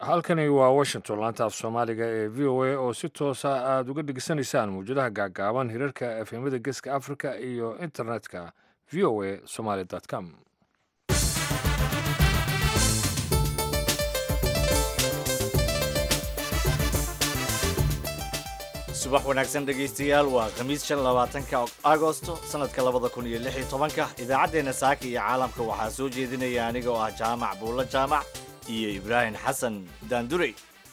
halkani waa washington laanta af soomaaliga ee v o a oo si toosa aada uga dhegeysanaysaan mawjadaha gaagaaban hirarka efemada geeska africa iyo internetka v o a somaly com subax wanaagsan dhegaystayaal waa khamiis shan labaatanka agosto sanadka labada kun iyo lix iyo tobanka idaacaddeenna saaka iyo caalamka waxaa soo jeedinaya aniga oo ah jaamac buulla jaamac iyo ibraahim xasan daandurey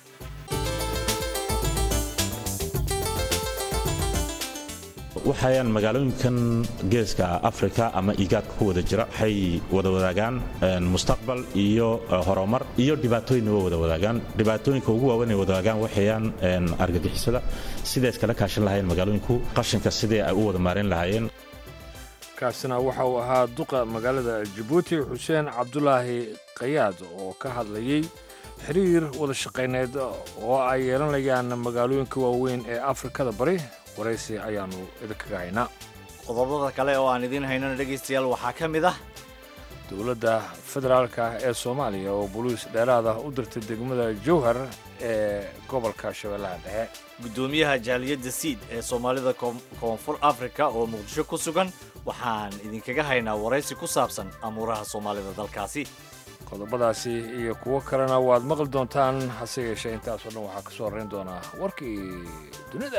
waxayaan magaalooyinkan geeska africa ama igaadka ku wada jira waxay wada wadaagaan mustaqbal iyo horumar iyo dhibaatooyinna wa wada wadaagaan dhibaatooyinka ugu waaweyn ay wadaagaan waxayaan argagixisada siday iskala kaashan lahayeen magaalooyinku qashinka sidii ay u wada maarayn lahaayeen kaasina waxa uu ahaa duqa magaalada jabuuti xuseen cabdulaahi kayaad oo ka hadlayey xiriir wada shaqayneed oo ay yeelanayaan magaalooyinka waaweyn ee afrikada bari waraysi ayaannu idinkaga haynaa qodobada kale oo aan idiin haynana dhegaystayaal waxaa ka mid ah dowladda federaalka ee soomaaliya oo boliis dheeraad ah u dirtay degmada jowhar ee gobolka shabeellaha dhexe guddoomiyaha jaaliyadda siid ee soomaalida koonfur afrika oo muqdisho ku sugan waxaan idinkaga haynaa waraysi ku saabsan amuuraha soomaalida dalkaasi qodobadaasi iyo kuwo kalena waad maqli doontaan hase yeeshee intaasoo dhan waxaa ka soo horrayn doonaa warkii dunida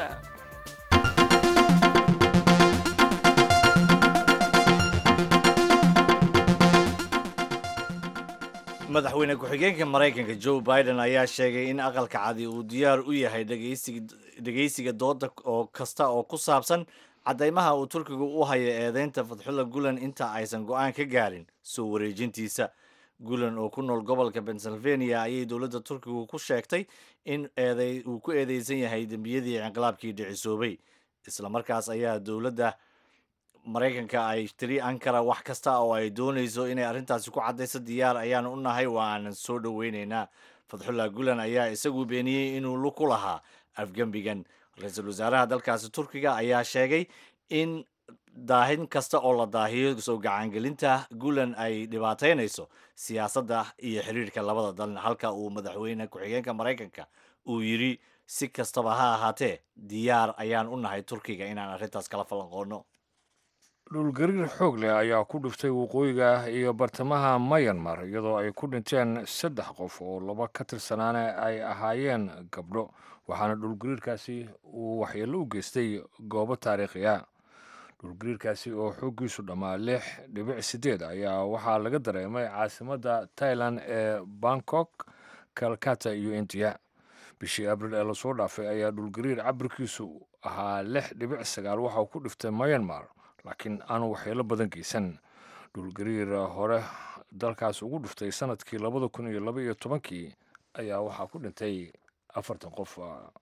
madaxweyne ku-xigeenka maraykanka joe biden ayaa sheegay in aqalka cadi uu diyaar u yahay dhegaysiga dooda oo kasta oo ku saabsan caddaymaha uu turkigu u hayo eedeynta fadxulla gulan inta aysan go'aan ka gaarin soo wareejintiisa gulan oo ku nool gobolka pennsylvania ayay dowladda turkigu ku sheegtay in uu ku eedeysan yahay dembiyadii inqilaabkii dhicisoobay islamarkaas ayaa dowladda maraykanka ay tiri ankara wax kasta oo ay doonayso inay arrintaasi ku caddayso diyaar ayaan u nahay waa aanan soo dhoweynaynaa fadxullah gulan ayaa isagu beeniyey inuu lu ku lahaa afgembigan ra-iisul wasaaraha dalkaasi turkiga ayaa sheegay in daahin kasta oo la daahiyo soo gacangelinta gulan ay dhibaataynayso siyaasadda iyo xiriirka labada dalin halka uu madaxweyne ku-xigeenka maraykanka uu yidhi si kastaba ha ahaatee diyaar ayaan u nahay turkiga inaan arrintaas kala falanqoonno dhulgariir xoog leh ayaa ku dhiftay waqooyiga iyo bartamaha mayanmar iyadoo ay ku dhinteen saddex qof oo laba ka tirsanaana ay ahaayeen gabdho waxaana dhulgariirkaasi uu waxyeello u geystay goobo taariikhiya dhulgariirkaasi oo xooggiisu dhammaa lix dhibic siddeed ayaa waxaa laga dareemay caasimadda tailan ee bangkok kalkata iyo indiya bishii abril ee lasoo dhaafay ayaa dhulgariir cabirkiisu ahaa lix dhibic sagaal waxa uu ku dhiftay mayanmar laakiin aanu waxyeelo badan geysan dhulgariir hore dalkaas ugu dhiftay sanadkii labada kun iyo laba iyo tobankii ayaa waxaa ku dhintay afartan qof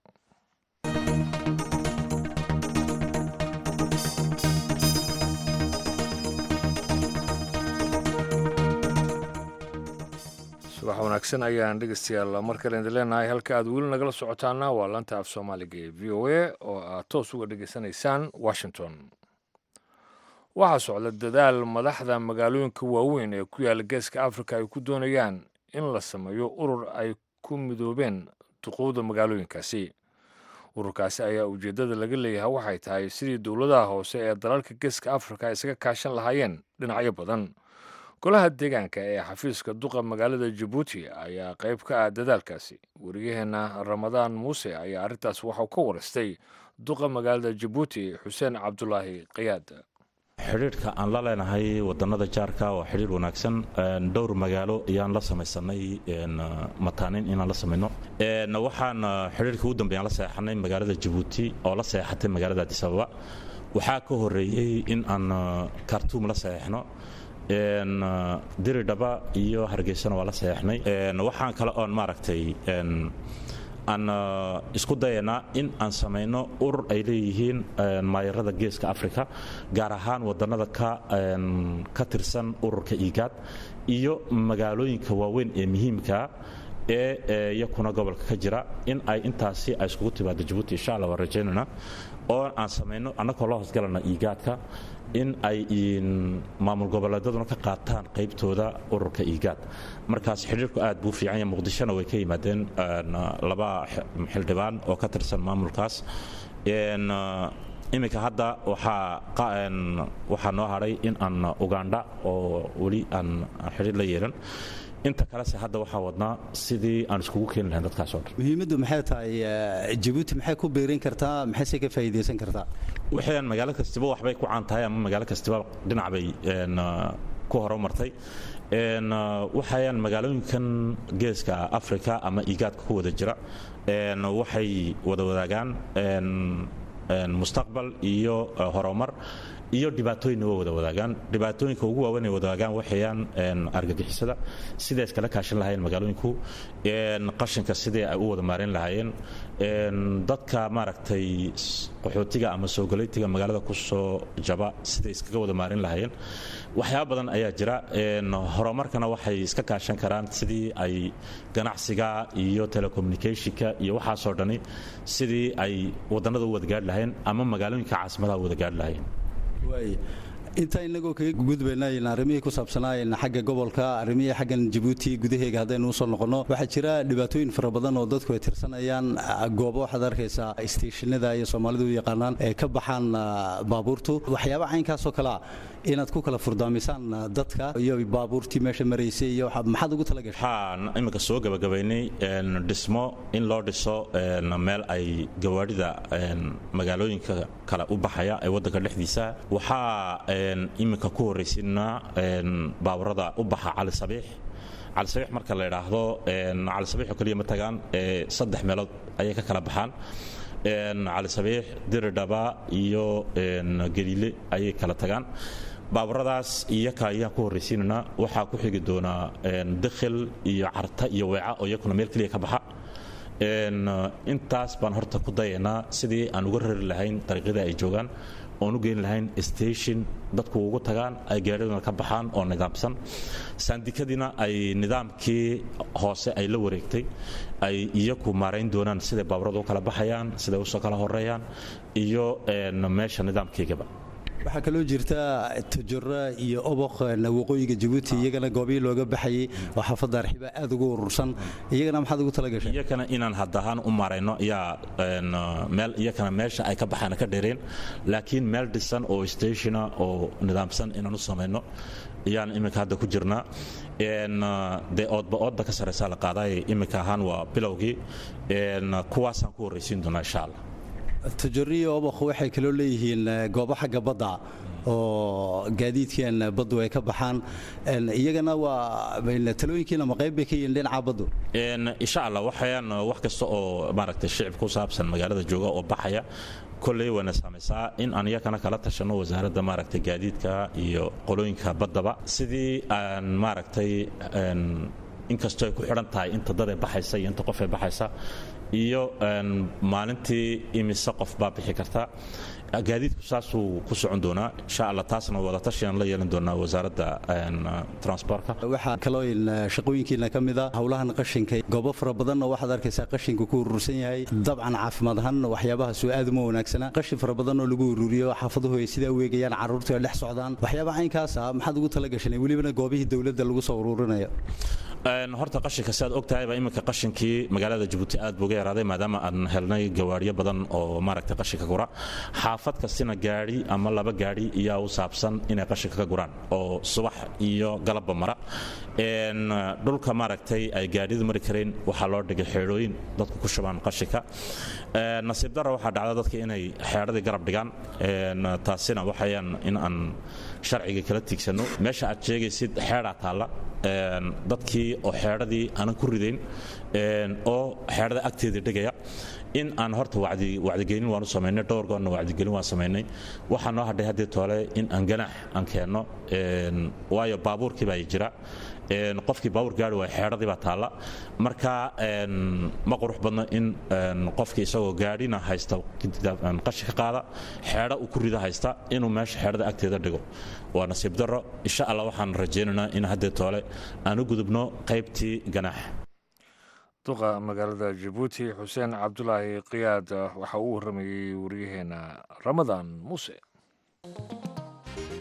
subax wanaagsan ayaan dhegeystayaal mar kale idin leenahay halka aad weli nagala socotaana waa lanta af soomaaliga ee v o a oo aad toos uga dhegeysanaysaan washington waxaa socda dadaal madaxda magaalooyinka waaweyn ee ku yaala geeska afrika ay ku doonayaan in la sameeyo urur ay ku midoobeen duquuda magaalooyinkaasi ururkaasi ayaa ujeeddada laga leeyahay waxay tahay sidii dowladaha hoose ee dalalka geeska afrika isaga kaashan lahaayeen dhinacyo badan golaha deegaanka ee xafiiska duqa magaalada jabuuti ayaa qayb ka ah dadaalkaasi wariyaheenna ramadaan muuse ayaa arrintaas waxau ka warastay duqa magaalada jabuuti xuseen cabdulaahi kayaad xidhiidhka aan la leenahay wadannada jaarka waa xidhiidh wanaagsan dhowr magaalo ayaan la samaysanay mataanin inaan la samayno waxaan xidhiidhka ugu dambeeyaan la seexanay magaalada jabuuti oo la seexatay magaalada adisababa waxaa ka horeeyey in aan kartuum la seexno diridhaba iyo hargeysana waa la seexnay waxaan kale oon maaragtay aan isku dayanaa in aan samayno urur ay leeyihiin maayarada geeska africa gaar ahaan wadannada ka tirsan ururka igaad iyo magaalooyinka waaweyn ee muhiimkaa ee iyakuna gobolka ka jira in ay intaasi ay iskugu timaado jabuuti insha alla waan rajaynayna oo aan samayno annagoo la hoosgalana igaadka in ay maamul goboleedaduna ka qaataan qaybtooda ururka igaad markaas xidhiirku aad buu fiican yahay muqdishona way ka yimaadeen laba xildhibaan oo ka tirsan maamulkaas iminka hadda waxaa noo hadhay in aan ugandha oo weli aan xidhiir la yeelan inta kalese hadda waxaa wadnaa sidii aan iskugu keeni lahayn dadkaas oo dhan muhiimaddu maxay tahay jabuuti maxay ku biirin kartaa maxayse ka faa'iidaysan kartaa waxayaan magaalo kastiba waxbay ku caan tahay ama magaalo kastiba dhinac bay ku horumartay waxayaan magaalooyinkan geeska africa ama igaadka ku wada jira waxay wada wadaagaan mustaqbal iyo horumar iyo dhibaatooyinna waa wada wadaagaan dhibaatooyinka ugu waaweyn ay wadaagaan waxayaan argagixisada siday iskala kaashan lahaayeen magaalooyinku qashinka sidii ay u wada maareyn lahaayeen dadka maaragtay qaxootiga ama soogalaytiga magaalada ku soo jaba siday iskaga wada maareyn lahaayeen waxyaaba badan ayaa jira horumarkana waxay iska kaashan karaan sidii ay ganacsiga iyo telecommunicationka iyo waxaasoo dhani sidii ay wadannada u wada gaadhi lahayn ama magaalooyinka caasimadaha u wada gaadhi lahayn intaa inagoo kaga gudbaynayn arrimihii ku saabsanaayn xagga gobolka arrimihii xaggan jabuuti gudaheega haddaynu usoo noqonno waxaa jira dhibaatooyin fara badan oo dadku ay tirsanayaan goobo waxaad arkaysaa isteeshinada iyo soomaalidu u yaqaanaan ee ka baxaan baabuurtu waxyaaba caynkaasoo kalea inaad ku kala furdaamisaan dadka iyo baabuurtii meesha maraysay iyo maxaad ugu talagashay waxaan iminka soo gabagabaynay dhismo in loo dhiso meel ay gawaadhida magaalooyinka kale u baxaya ee waddanka dhexdiisa waxaa iminka ku horraysiinaa baaburada u baxa cali sabiix cali sabiix marka la idhaahdo cali sabiix oo keliya ma tagaan saddex meelood ayay ka kala baxaan cali sabiix diridhaba iyo galiile ayay kala tagaan baaburadaas iyaka ayaan ku horraysiinaynaa waxaa ku xigi doonaa dakhil iyo carta iyo weeca oo iyakuna meel keliya ka baxa intaas baan horta ku dayaynaa sidii aan uga rari lahayn dariiqyada ay joogaan oon u geyn lahayn station dadku ugu tagaan ay gaadhiduna ka baxaan oo nidaamsan saandikadiina ay nidaamkii hoose ay la wareegtay ay iyaku maarayn doonaan siday baaburadu u kala baxayaan siday usoo kala horeeyaan iyo meesha nidaamkeygaba waxaa kaloo jirta tajaro iyo oboq waqooyiga jabuuti iyagana goobihii looga baxayay oo xaafadda arxiba aad ugu urursan iyagana maxaad ugu talagashay iyakana inaan haddahaan u maarayno yaa meel iyakana meesha ay ka baxaana ka dheereen laakiin meel dhisan oo stationa oo nidaamsan inaan u samayno ayaan iminka hadda ku jirnaa dee oodba oodba ka sarraysaa la qaadaay iminka ahaan waa bilowgii kuwaasaan ku horraysiin doonaa insha allah tajariyo obakh waxay kaloo leeyihiin goobo xagga badda oo gaadiidkan baddu ay ka baxaan iyagana waa talooyinkiina ma qayb bay ka yihiin dhinaca baddu insha allah waxayaan wax kasta oo maaragtay shicib ku saabsan magaalada jooga oo baxaya kolley wayna saamaysaa in aan iyakana kala tashanno wasaaradda maaragtay gaadiidka iyo qolooyinka baddaba sidii aan maaragtay inkastoo ay ku xidhan tahay inta dad ee baxaysa iyo inta qof ee baxaysa iyo maalintii imise qof baa bixi karta gaadiidku saasuu ku socon doonaa insha allah taasna wadatashiaan la yeelan doonaa wasaaradda transportka waxaa kaloo shaqooyinkiina ka mida howlahan qashinka goobo fara badanna waxaad arkaysaa qashinku ku urursan yahay dabcan caafimaad ahaan waxyaabahaasoo aad uma wanaagsana qashin fara badan oo lagu ururiyo xaafaduhu ay sidaa u eegayaan carruurtu ay dhex socdaan waxyaabaha caynkaasa maxaad ugu talagashan welibana goobihii dowladda lagu soo ururinayo horta qashinka si aad og tahayba iminka qashinkii magaalada jabuuti aad buu uga yaraaday maadaama aan helnay gawaaryo badan oo maaragtay qashinka gura xaafad kastina gaadhi ama laba gaadhi iyaa u saabsan inay qashinka ka guraan oo subax iyo galabba mara dhulka maaragtay ay gaadhidu mari karayn waxaa loo dhigay xeedhooyin dadku ku shubaan qashinka nasiib dara waxaa dhacda dadka inay xeedhadii garab dhigaan taasina waxayaan in aan sharciga kala tiigsanno meesha aad sheegaysid xeedhaa taalla dadkii oo xeedhadii aanan ku ridayn oo xeedhada agteeda dhigaya in aan horta wacdigelin waan u samaynay dhowr goorna wacdigelin waan samaynay waxaa noo hadhay haddii toole in aan ganaax aan keenno waayo baabuurkii baa jira qofkii baawur gaari waaya xeedhadii baa taalla marka ma qurux badno in qofkii isagoo gaadhina haysta qashinka qaada xeedho uu ku rida haysta inuu meesha xeedhada agteeda dhigo waa nasiib darro insha allah waxaan rajaynaynaa in haddii toole aan u gudubno qaybtii ganaax duqa magaalada jabuuti xuseen cabdulaahi kiyaad waxa uu warramayey waryaheena ramadaan muuse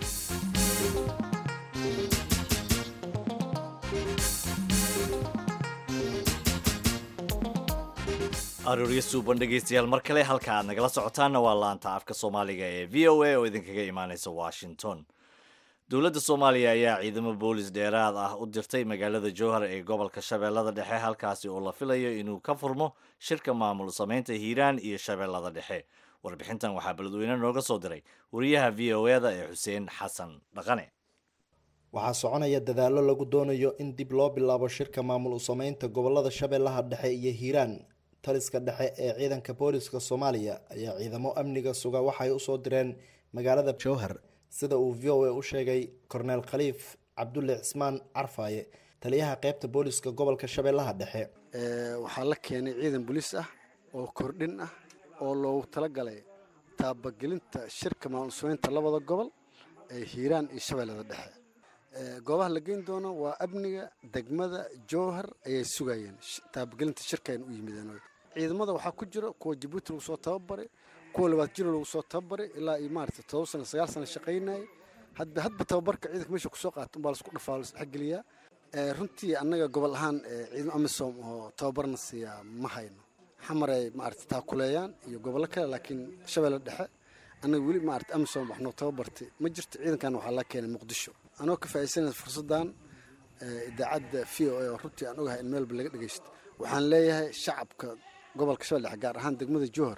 arooryo suuban dhegaystayaal mar kale halka aad nagala socotaanna waa laanta afka soomaaliga ee v o a oo idinkaga imaaneysa washington dowladda soomaaliya ayaa ciidamo boolis dheeraad ah u dirtay magaalada jowhar ee gobolka shabeellada dhexe halkaasi oo la filayo inuu ka furmo shirka maamul samaynta hiiraan iyo shabeellada dhexe warbixintan waxaa beledweyne nooga soo diray wariyaha v o e da ee xuseen xasan dhaqane waxaa soconaya dadaallo lagu doonayo in dib loo bilaabo shirka maamul u sameynta gobolada shabeellaha dhexe iyo hiiraan taliska dhexe ee ciidanka booliska soomaaliya ayaa ciidamo amniga suga waxay usoo direen magaalada jowhar sida uu v o a u sheegay korneel khaliif cabdulle cismaan carfaaye taliyaha qeybta booliska gobolka shabeellaha dhexe waxaa la keenay ciidan booliis ah oo kordhin ah oo loogu talagalay taabagelinta shirka maamul sameynta labada gobol ee hiiraan iyo shabeellada dhexe goobaha la geyn doono waa amniga degmada jowhar ayay sugayeen taabagelinta shirkayn u yimideen ciidamada waxaa ku jira kuwa jabuuti lagu soo tababaray kuwa labaad jiro lagu soo tababaray ilaa iyo maarata todoba sana sagaal sana shaqaynayay hadba hadba tababarka ciidanka meesha kusoo qaata umbaa laisku dhafaa laisdhexgeliyaa runtii annaga gobol ahaan ciidamo amisom oo tababarna siiyaa ma hayno xamar ay maarata taakuleeyaan iyo gobollo kale laakiin shabeelle dhexe annaga weli maarata amisom wax noo tababartay ma jirto ciidankan waxaa laga keenay muqdisho anoo ka faa'iidsanaya fursaddan idaacadda v o a oo runtii aan ogahay in meelba laga dhegaysto waxaan leeyahay shacabka gobolka shabeelle dhexe gaar ahaan degmada jowhar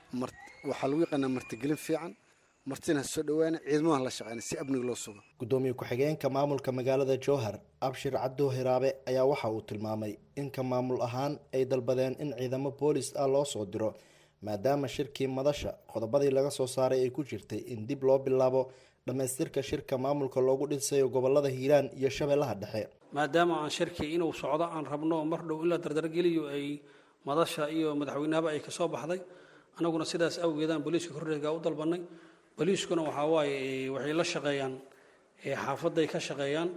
waxaa lagu yaqaanaa martigelin fiican martina soo dhawaana ciidamadan la shaqeyna si amniga loo sugo gudoomiye ku-xigeenka maamulka magaalada jowhar abshir cabdo hiraabe ayaa waxa uu tilmaamay in ka maamul ahaan ay dalbadeen in ciidamo boolis ah loo soo diro maadaama shirkii madasha qodobadii laga soo saaray ay ku jirtay in dib loo bilaabo dhammaystirka shirka maamulka loogu dhisayo gobolada hiiraan iyo shabeellaha dhexe maadaama aan shirkii inuu socdo aan rabno mar dhow in la dardargeliyo ay madasha iyo madaxweynahaba ay kasoo baxday annaguna sidaas awgeedaan booliiska korreega u dalbanay booliiskuna waxaa waaye waxay la shaqeeyaan xaafaday ka shaqeeyaan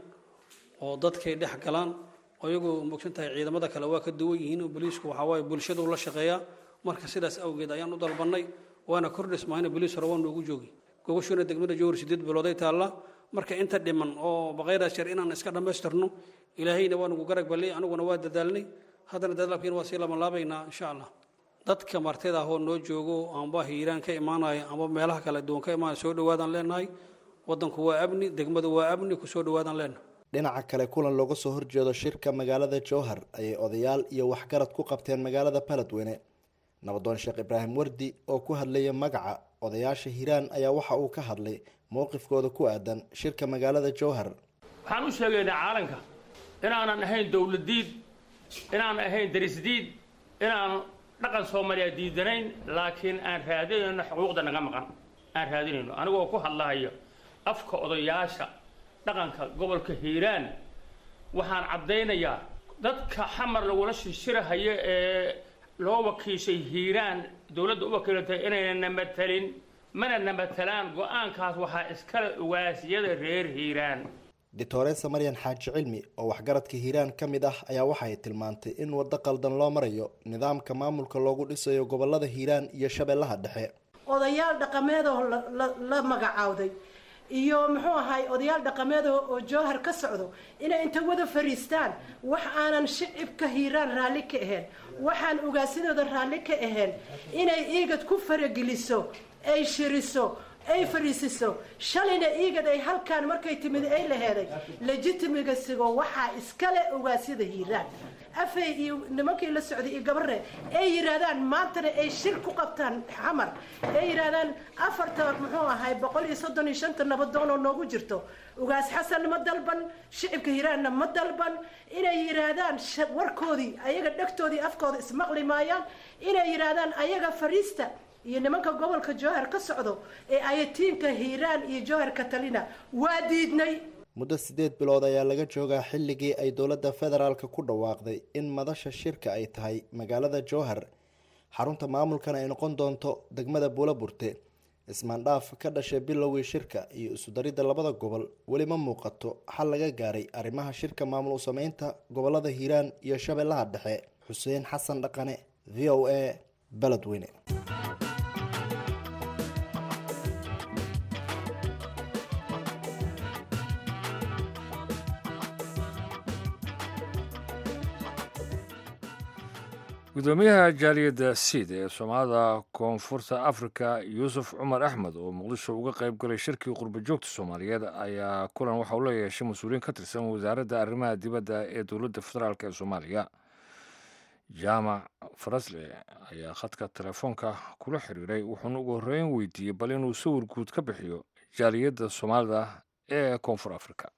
oo dadkay dhex galaan iyagoo mogsan tahay ciidamada kale waa ka duwan yihiin booliisku waxaa waaye bulshadu la shaqeeyaa marka sidaas awgeed ayaan u dalbanay waana kordhismayna booliis hore waa noogu joogi gogoshuuna degmada jowhar sideed bilooday taallaa marka inta dhiman oo baqaydaa shar inaan iska dhammaystirno ilaahayna waa nagu garag ballay aniguna waa dadaalnay haddana dadaalkiina waa sii labanlaabaynaa insha allah dadka martida ahoo noo joogo amba hiiraan ka imaanaya amba meelaha kala duwan ka imaanaya soo dhawaadaan leenahay wadanku waa amni degmadu waa amni kusoo dhawaadaan leenahay dhinaca kale kulan looga soo horjeedo shirka magaalada jowhar ayay odayaal iyo waxgarad ku qabteen magaalada baledweyne nabadoon sheekh ibraahim wardi oo ku hadlaya magaca odayaasha hiiraan ayaa waxa uu ka hadlay mowqifkooda ku aadan shirka magaalada jowhar waxaan u sheegaynaa caalanka inaanan ahayn dowladiid inaanan ahayn darisdiid inaan dhaqan soomaaliya diidanayn laakiin aan raadinayno xuquuqda naga maqan aan raadinayno anigoo ku hadlahayo afka odayaasha dhaqanka gobolka hiiraan waxaan caddaynayaa dadka xamar lagula shishirahayo ee loo wakiishay hiiraan dowladda u wakiilatay inayna matelin mana namatalaan go-aankaas waxaa iskale ugaasiyada reer hiiraan doctoresa maryan xaaji cilmi oo waxgaradka hiiraan ka mid ah ayaa waxay tilmaantay in waddo qaldan loo marayo nidaamka maamulka loogu dhisayo gobolada hiiraan iyo shabeellaha dhexe odayaal dhaqameedoo la magacaawday iyo muxuu ahay odayaal dhaqameedoo oo jowhar ka socdo inay inta wada fariistaan wax aanan shicibka hiiraan raalli ka ahayn waxaan ugaasidooda raalli ka ahayn inay iigad ku farageliso ay shiriso ay fariisiso shalayna iigad ay halkaan markay timid ay laheeday legitimigasigo waxaa iskale ogaasyada hiiraan afay iyo nimankii la socday iyo gabarre ay yidhaahdaan maantana ay shir ku qabtaan xamar ay yidhaahdaan afarta muxuu ahay boqol iyo soddon iyo shanta nabadoon oo noogu jirto ugaas xasan ma dalban shicibka hiiraanna ma dalban inay yidhaahdaan warkoodii ayaga dhegtoodii afkooda ismaqli maayaan inay yidhaahdaan ayaga fariista iyo nimanka gobolka jowhar ka socdo ee ayatiinka hiiraan iyo jowhar katalina waa diidnay muddo siddeed bilood ayaa laga joogaa xilligii ay dowladda federaalka ku dhawaaqday in madasha shirka ay tahay magaalada jowhar xarunta maamulkan ay noqon doonto degmada buulaburte ismaandhaaf ka dhashay bilowgii shirka iyo isudaridda labada gobol weli ma muuqato xal laga gaaray arrimaha shirka maamul u sameynta gobolada hiiraan iyo shabeellaha dhexe xuseen xasan dhaqane v o a beledweyne gudoomiyaha jaaliyadda siid ee soomaalida koonfurta afrika yuusuf cumar axmed oo muqdisho uga qayb galay shirkii qurba joogta soomaaliyeed ayaa kulan waxa uu la yeeshay mas-uuliyiin ka tirsan wasaaradda arrimaha dibadda ee dowladda federaalk ee soomaaliya jaamac farasle ayaa khadka telefoonka kula xiriiray wuxuuna ugu horreyn weydiiyey bal inuu sawir guud ka bixiyo jaaliyadda soomaalida ee koonfur afrika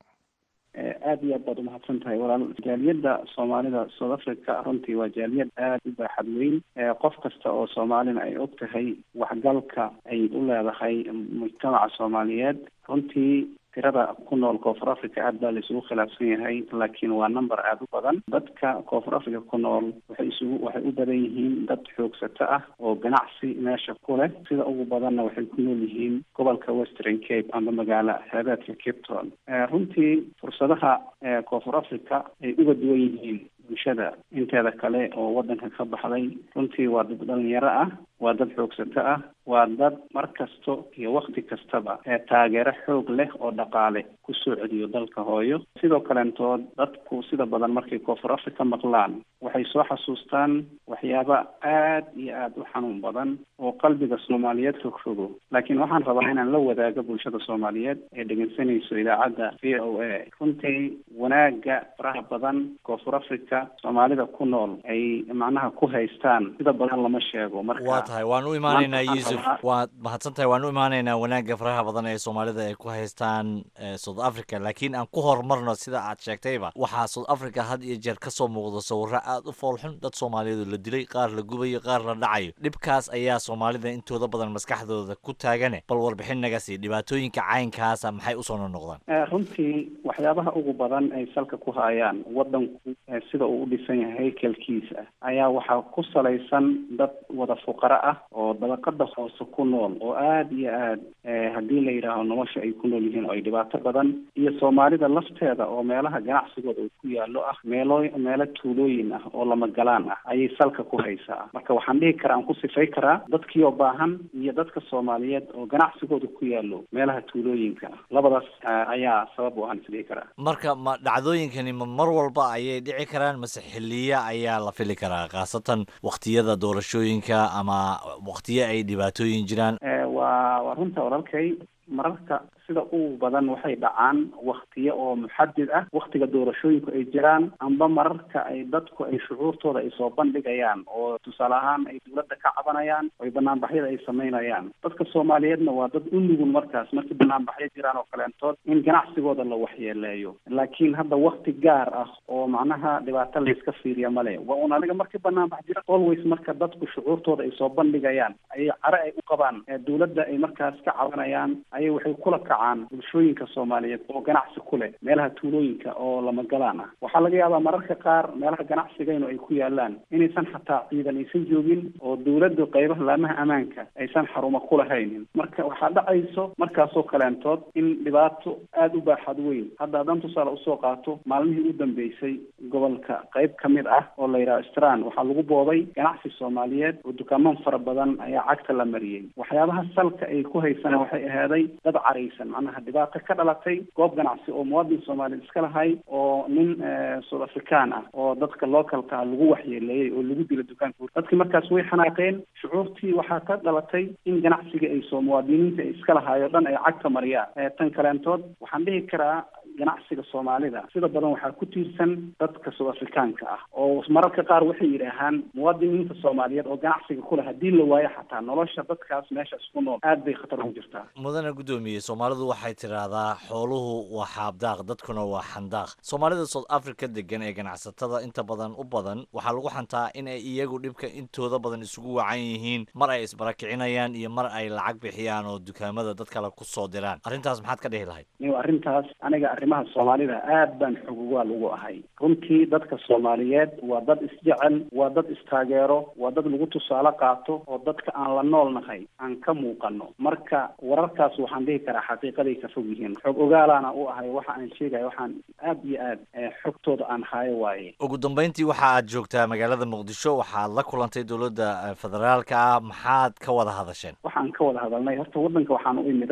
aada iyo aad baad umahadsan tahay walaal jaaliyadda soomaalida south africa runtii waa jaaliyad aada u baaxad weyn qof kasta oo soomaalina ay og tahay waxgalka ay u leedahay mujtamaca soomaaliyeed runtii tirada ku nool koonfur africa aad baa la isugu khilaafsan yahay laakiin waa number aada u badan dadka koonfur africa ku nool waxay isugu waxay u badan yihiin dad xoogsato ah oo ganacsi meesha ku leh sida ugu badanna waxay ku nool yihiin gobolka western cape ama magaalo xeebeedka cape town runtii fursadaha koonfur africa ay uga duwan yihiin bulshada inteeda kale oo wadanka ka baxday runtii waa dad dhalinyaro ah waa dad xoogsato ah waa dad mar kasto iyo wakti kastaba ee taageero xoog leh oo dhaqaale kusoo celiyo dalka hooyo sidoo kaleentood dadku sida badan markay koonfur africa maqlaan waxay soo xasuustaan waxyaaba aad iyo aada u xanuun badan oo qalbiga soomaaliyeed fogfogo laakiin waxaan rabaa inaan la wadaago bulshada soomaaliyeed ee dhegeysanayso idaacadda v o a runtii wanaaga faraha badan koonfur africa soomaalida ku nool ay macnaha ku haystaan sida badan lama sheego marka waa tahay waan u imaanaynaa yuusuf waad mahadsan tahay waan u imaanaynaa wanaagga faraha badan ee soomaalida ay ku haystaan south africa laakiin aan ku horumarno sida aad sheegtayba waxaa south africa had iyo jeer kasoo muuqda sawiro aada u foolxun dad soomaaliyeed la dilay qaar la gubayo qaar la dhacayo dhibkaas ayaa soomaalida intooda badan maskaxdooda ku taagane bal warbixin naga sii dhibaatooyinka caynkaasa maxay usoo noqnoqdaan runtii waxyaabaha ugu badan ay salka ku hayaan wadanku sida uu u dhisan yahay haykalkiisa ayaa waxaa ku salaysan dad wada fuqaro ah oo dabaqada hoose ku nool oo aada iyo aad haddii la yidhaaho nolosha ay ku nool yihiin oo ay dhibaato badan iyo soomaalida lafteeda oo meelaha ganacsigooda uu ku yaallo ah meelo meelo tuulooyin ah oo lama galaan ah ayay salka ku haysaa marka waxaan dhihi karaa aan ku sifay karaa dadkii oo baahan iyo dadka soomaaliyeed oo ganacsigooda ku yaallo meelaha tuulooyinka ah labadaas ayaa sabab u ahaan isdhihi karaa marka ma dhacdooyinkani ma mar walba ayay dhici karaan mase xiliya ayaa la fili karaa khaasatan waktiyada doorashooyinka ama waktiyo ay dhibaatooyin jiraan waa waa runta walaalkay mararka sida ugu badan waxay dhacaan waktiyo oo muxadid ah waktiga doorashooyinku ay jiraan amba mararka ay dadku ay shucuurtooda ay soo bandhigayaan oo tusaale ahaan ay dowladda ka cabanayaan oo banaanbaxyada ay samaynayaan dadka soomaaliyeedna waa dad u nugul markaas markii banaanbaxyo jiraan oo kaleentood in ganacsigooda la waxyeeleeyo laakiin hadda wakti gaar ah oo macnaha dhibaato layska fiiriya male waa un aniga markii banaanbax jira always marka dadku shucuurtooda ay soo bandhigayaan ayay care ay u qabaan dowladda ay markaas ka cabanayaan ayay waxay kula kacaan bulshooyinka soomaaliyeed oo ganacsi ku leh meelaha tuulooyinka oo lama galaan ah waxaa laga yaabaa mararka qaar meelaha ganacsigaynu ay ku yaalaan inaysan xataa ciidan aysan joogin oo dowladda qaybaha laamaha ammaanka aysan xarumo ku lahaynin marka waxaa dhacayso markaasoo kaleentood in dhibaato aada u baaxad weyn hadda haddaan tusaale usoo qaato maalmihii u dambeysay gobolka qayb ka mid ah oo la yidhaha stran waxaa lagu boobay ganacsi soomaaliyeed oo dukaaman fara badan ayaa cagta la mariyey waxyaabaha salka ay ku haysana waxay ahaaday dad caraysan macnaha dhibaato ka dhalatay goob ganacsi oo muwaadin soomaaliyeed iska lahay oo nin south african ah oo dadka localka ah lagu waxyeeleeyey oo lagu dilo dukaanka dadkii markaas way xanaaqeen shucuurtii waxaa ka dhalatay in ganacsiga ay soo muwaadiniinta ay iska lahaayo dhan ay cagta mariyaan tan kaleentood waxaan dhihi karaa ganacsiga soomaalida sida badan waxaa ku tiirsan dadka south africaanka ah oo mararka qaar waxay yidhaahaan muwaadiniinta soomaaliyeed oo ganacsiga kuleh haddii la waayo xataa nolosha dadkaas meeshaas ku nool aad bay khatar ugu jirtaa mudane guddoomiye soomaalidu waxay tidhaahdaa xooluhu waa xaabdaaq dadkuna waa xandaaq soomaalida south africa degan ee ganacsatada inta badan u badan waxaa lagu xantaa in ay iyagu dhibka intooda badan isugu wacan yihiin mar ay isbarakicinayaan iyo mar ay lacag bixiyaan oo dukaamada dad kale ku soo diraan arrintaas maxaad ka dhihi lahayd arrintaas aniga arrimaha soomaalida aad baan xogogaal ugu ahay runtii dadka soomaaliyeed waa dad isjecel waa dad istaageero waa dad lagu tusaale qaato oo dadka aan la nool nahay aan ka muuqano marka wararkaas waxaan dhihi karaa xaqiiqaday ka fog yihiin xog ogaalaana u ahay waxa aan sheegaya waxaan aad iyo aad xogtooda aan haayo waaye ugu dambeyntii waxa aad joogtaa magaalada muqdisho waxaad la kulantay dowladda federaalka ah maxaad ka wada hadasheen waxaan ka wada hadalnay horta waddanka waxaan u imiday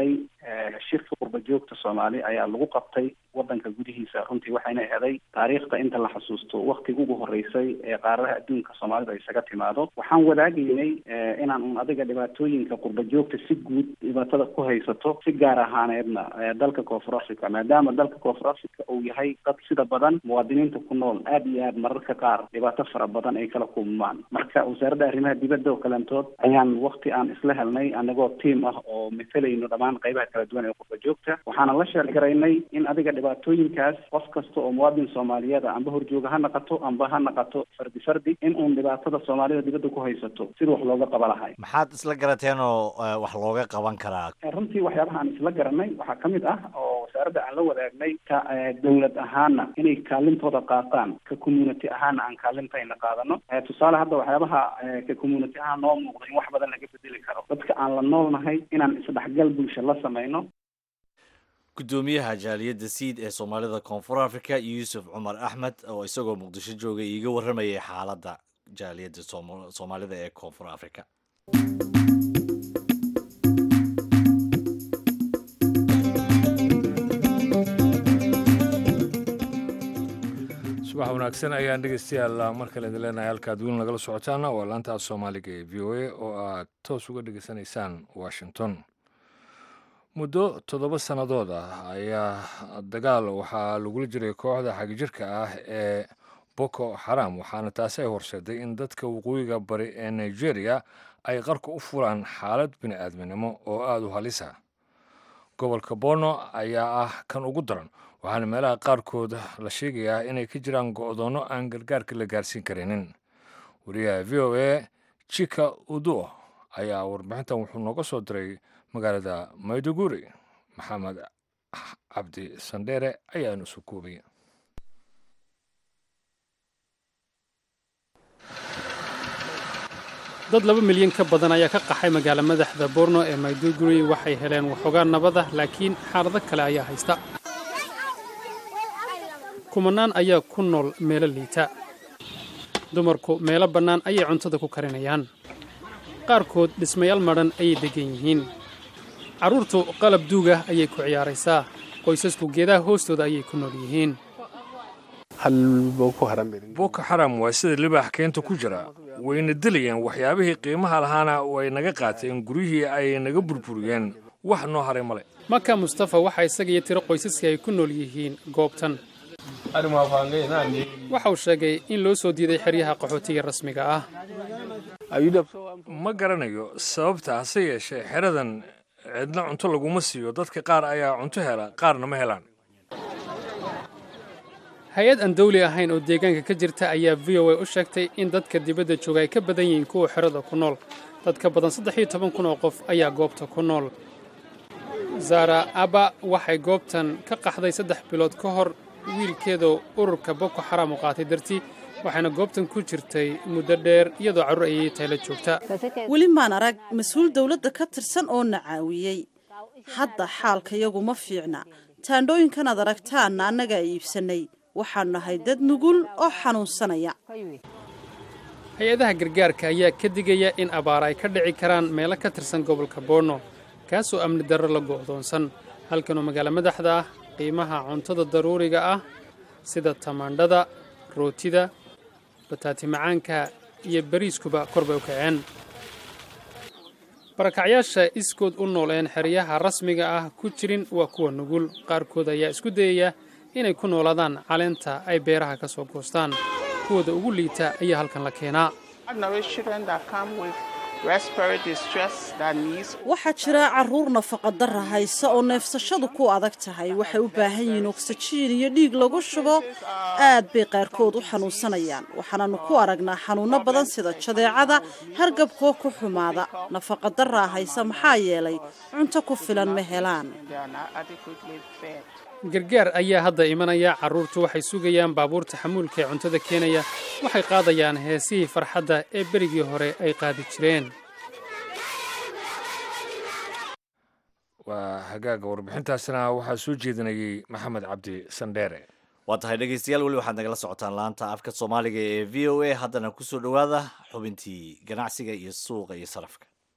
shirka qurba joogta soomaali ayaa lagu qabtay wadanka gudihiisa runtii waxayna eeday taariikhda inta la xasuusto waktiga ugu horeysay ee qaaradaha adduunka soomaalida isaga timaado waxaan wadaagaynay inaan un adiga dhibaatooyinka qurba joogta si guud dhibaatada ku haysato si gaar ahaaneedna dalka koonfur africa maadaama dalka koonfur africa uu yahay dad sida badan muwaadiniinta ku nool aad iyo aad mararka qaar dhibaato fara badan ay kala kulmaan marka wasaaradda arrimaha dibadda oo kalentood ayaan wakti aan isla helnay anagoo tiam ah oo matalayno dhammaan qaybaha kala duwan ee qurba joogta waxaana la sheergaraynay in adiga dhibaatooyinkaas qof kasta oo muwaadin soomaaliyeeda amba horjooga ha naqato amba ha naqato fardi fardi in uun dhibaatada soomaalida dibadda ku haysato sida wax looga qaba lahay maxaad isla garateen oo wax looga qaban karaa runtii waxyaabaha aan isla garanay waxaa ka mid ah oo wasaaradda aan la wadaagnay ka dowlad ahaana inay kaalintooda qaataan ka community ahaana aan kaalintayna qaadano tusaale hadda waxyaabaha ka community ahaan noo muuqda in wax badan laga bedeli karo dadka aan la noolnahay inaan isdhexgal bulsho la samayno gudoomiyaha jaaliyadda siid ee soomaalida koonfur africa yuusuf cumar axmed oo isagoo muqdisho joogay iiga warramayay xaaladda jaaliyadda soomaalida ee koonfur africa subax wanaagsan ayaan dhegeystayaal mar kale idin leenahay halkaad weli nagala socotaana waa laanta af soomaaliga ee v o a oo aad toos uga dhegeysanaysaan washington muddo toddoba sannadood ah ayaa dagaal waxaa lagula jiray kooxda xagjirka ah ee boko xaram waxaana taasi ay horseeday in dadka waqooyiga bari ee nigeria ay qarka u furaan xaalad bini-aadminimo oo aada u halisa gobolka bono ayaa ah kan ugu daran waxaana meelaha qaarkood la sheegayaa inay ka jiraan go-doonno aan gargaarka la gaarsiin karinin wariyaha v o a jika udo ayaa warbixintan wuxuu nooga soo diray magaalada mayduguri maxamed cabdi sandheere ayaanu soo koobaya dad laba milyan ka badan ayaa ka qaxay magaala madaxda borno ee mayduguri waxay heleen waxoogaa nabada laakiin xaalado kale ayaa haysta kumanaan ayaa ku nool meelo liita dumarku meelo bannaan ayay cuntada ku karinayaan qaarkood dhismayaal madhan ayay deggan yihiin carruurtu qalab duugah ayay ku ciyaaraysaa qoysasku geedaha hoostooda ayay ku nool yihiin boko xaram waa sida libaax keenta ku jira wayna dilayeen waxyaabihii qiimaha lahaana way naga qaateen guryihii ay naga burburiyeen wax noo haray male maka mustafa waxaa isaga iyo tiro qoysaskii ay ku nool yihiin goobtan waxa uu sheegay in loo soo diiday xeryaha qaxootiga rasmiga ah ma garanayo sababta hase yeeshee xeradan cidna cunto laguma siiyo dadka qaar ayaa cunto hela qaarna ma helaan hay-ad aan dawli ahayn oo deegaanka ka jirta ayaa v o a u sheegtay in dadka dibadda jooga ay ka badan yihiin kuwa xerada ku nool dad ka badan saddex iyo toban kun oo qof ayaa goobta ku nool zara aba waxay goobtan ka qaxday saddex bilood ka hor wiilkeedoo ururka boko xaram u qaatay dartii waxayna goobtan ku jirtay muddo dheer iyadoo carruur ayay tayla joogta weli maan arag mas-uul dawladda ka tirsan oo na caawiyey hadda xaalkayagu ma fiicna taandhooyinkan aad aragtaanna annagaa iibsannay waxaanu nahay dad nugul oo xanuunsanaya hay-adaha gargaarka ayaa ka digaya in abaar ay ka dhici karaan meelo ka tirsan gobolka boorno kaasoo amni darro la go'doonsan halkanoo magaalo madaxda ah qiimaha cuntada daruuriga ah sida tamaandhada rootida bataati macaanka iyo bariiskuba kor bay u kaceen barakacyaasha iskood u nool een xeryaha rasmiga ah ku jirin waa kuwa nugul qaarkood ayaa isku dayaya inay ku noolaadaan caleenta ay beeraha ka soo goostaan kuwooda ugu liita ayaa halkan la keenaa waxaa jira carruur nafaqadara haysa oo neefsashadu ku adag tahay waxay u baahan yihiin ogsajiin iyo dhiig lagu shubo aad bay qaarkood u xanuunsanayaan waxaananu ku aragnaa xanuunno badan sida jadeecada hargabkoo ku xumaada nafaqadaraa haysa maxaa yeelay cunto ku filan ma helaan gargaar ayaa hadda imanaya carruurtu waxay sugayaan baabuurta xamuulka ee cuntada keenaya waxay qaadayaan heesihii farxadda ee berigii hore ay qaadi jireen waa hagaaga warbixintaasna waxaa soo jeedinayey maxamed cabdi sandheere waa tahay dhegaystayaal weli waxaad nagala socotaan laanta afka soomaaliga ee v o a haddana kusoo dhowaada xubintii ganacsiga iyo suuqa iyo sarafka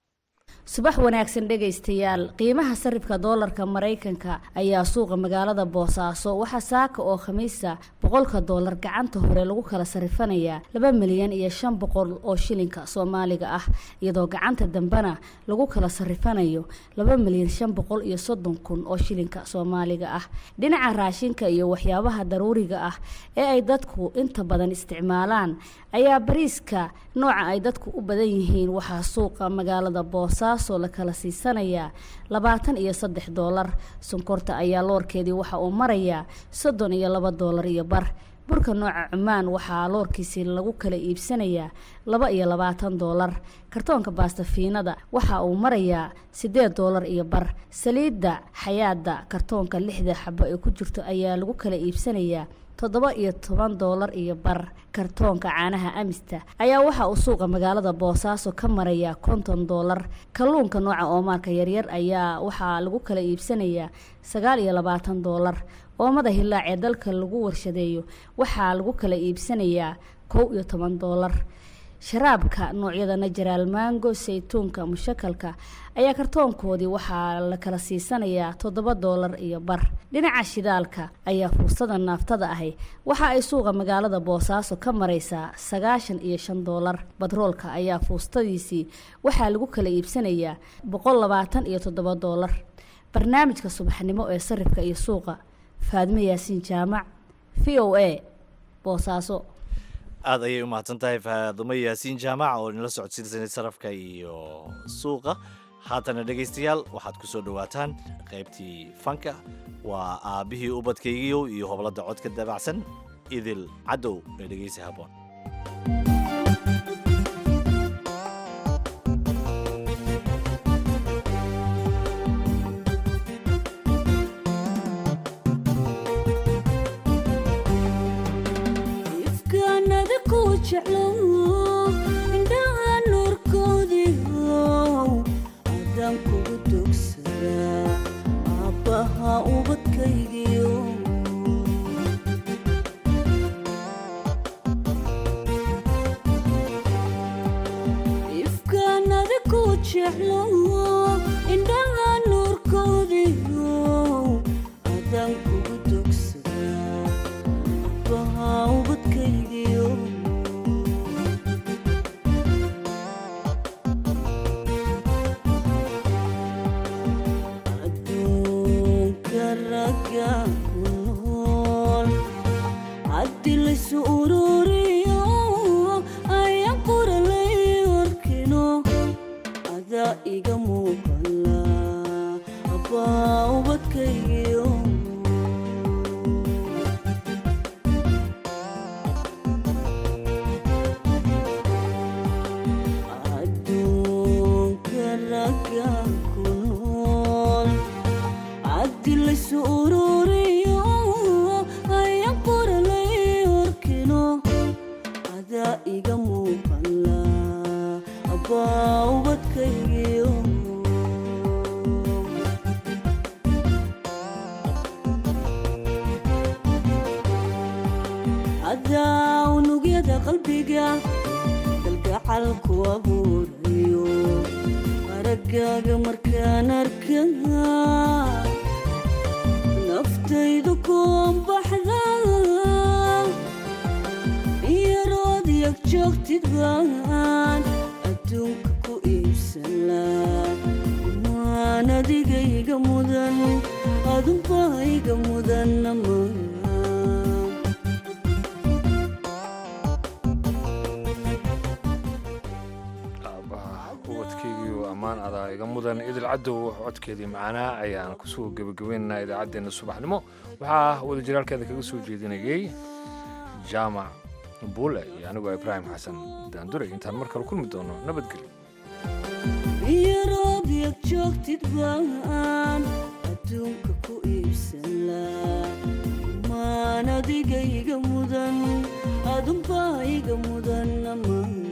subax wanaagsan dhegaystayaal qiimaha sarifka doolarka maraykanka ayaa suuqa magaalada boosaaso waxaa saaka oo khamiisa boqolka doolar gacanta hore lagu kala sarifanayaa laba milyan iyo shan boqol oo shilinka soomaaliga ah iyadoo gacanta dambena lagu kala sarifanayo laba milyan shan boqol iyo soddon kun oo shilinka soomaaliga ah dhinaca raashinka iyo waxyaabaha daruuriga ah ee ay dadku inta badan isticmaalaan ayaa bariiska nooca ay dadku u badan yihiin waxaa suuqa magaalada boosaaso la kala siisanayaa labaatan iyo saddex doolar sonkorta ayaa loorkeedii waxa uu marayaa soddon iyo laba doolar iyo bar burka nooca cumaan waxaa loorkiisii lagu kala iibsanayaa laba iyo labaatan doolar kartoonka baastafiinada waxa uu marayaa siddeed doolar iyo bar saliidda xayaada kartoonka lixda xabo ee ku jirto ayaa lagu kala iibsanayaa toddoba iyo toban doolar iyo bar kartoonka caanaha amista ayaa waxa uu suuqa magaalada boosaaso ka marayaa konton doolar kalluunka nooca oomaarka yaryar ayaa waxaa lagu kala iibsanayaa sagaal iyo labaatan doolar oomada hilaac ee dalka lagu warshadeeyo waxaa lagu kala iibsanayaa kow iyo toban doolar sharaabka noocyada najaraal maango saytuunka mushakalka ayaa kartoonkoodii waxaa la kala siisanayaa toddoba doolar iyo bar dhinaca shidaalka ayaa fursada naaftada ahi waxa ay suuqa magaalada boosaaso ka maraysaa sagaashan iyo shan doolar batroolka ayaa fuustadiisii waxaa lagu kala iibsanayaa boqol labaatan iyo toddoba doolar barnaamijka subaxnimo ee sarifka iyo suuqa faadmo yaasiin jaamac v o a boosaaso aada ayay u mahadsan tahay faadumo yaasiin jaamac oo inala socodsiinsanay sarafka iyo suuqa haatana dhegaystayaal waxaad ku soo dhowaataan qaybtii fanka waa aabbihii ubadkaygiyow iyo hobladda codka dabacsan idil cadow ee dhegaysi haboon indhaha nuurkoodiihow adaan kugu dogsadaa aabbaha ubadkaygiyo ifkaan adiku jeclo indhaha nuurkoodiihow adaan kugu dogsadaa aabbaha ubadkaygiyo haddi laysu ururiyo ayaan qoralay warkino adaa iga muuqala abbaa ubadkaygiyo adduunka ragga ku nool haddi laysu ururiyo ayaan qoralay warkino adaa iga muuqala abbaa ubadkaygiyo hadaa unugyada qalbiga galgacalku abuurayo araggaaga markaan arkaa naftaydu kuanbaxda yarood yag joogtid baan adduunka ku iibsanlaa maan adigayga mudan adunbahayga mudanama ubadkeygiiu ammaan adaa iga mudan idil cadow codkeedii macanaa ayaan kusoo gebagabaynaynaa idaacaddeenna subaxnimo waxaa wadajiraalkeeda kaga soo jeedinayay jaamac buule iyo anigoo ibraahim xasan daanduray intaan mar kale kulmi doono nabadgelyo yarood yag joogtid baan adduunka ku iibsanlaa maan adigayga mudan adunbahayga mudanama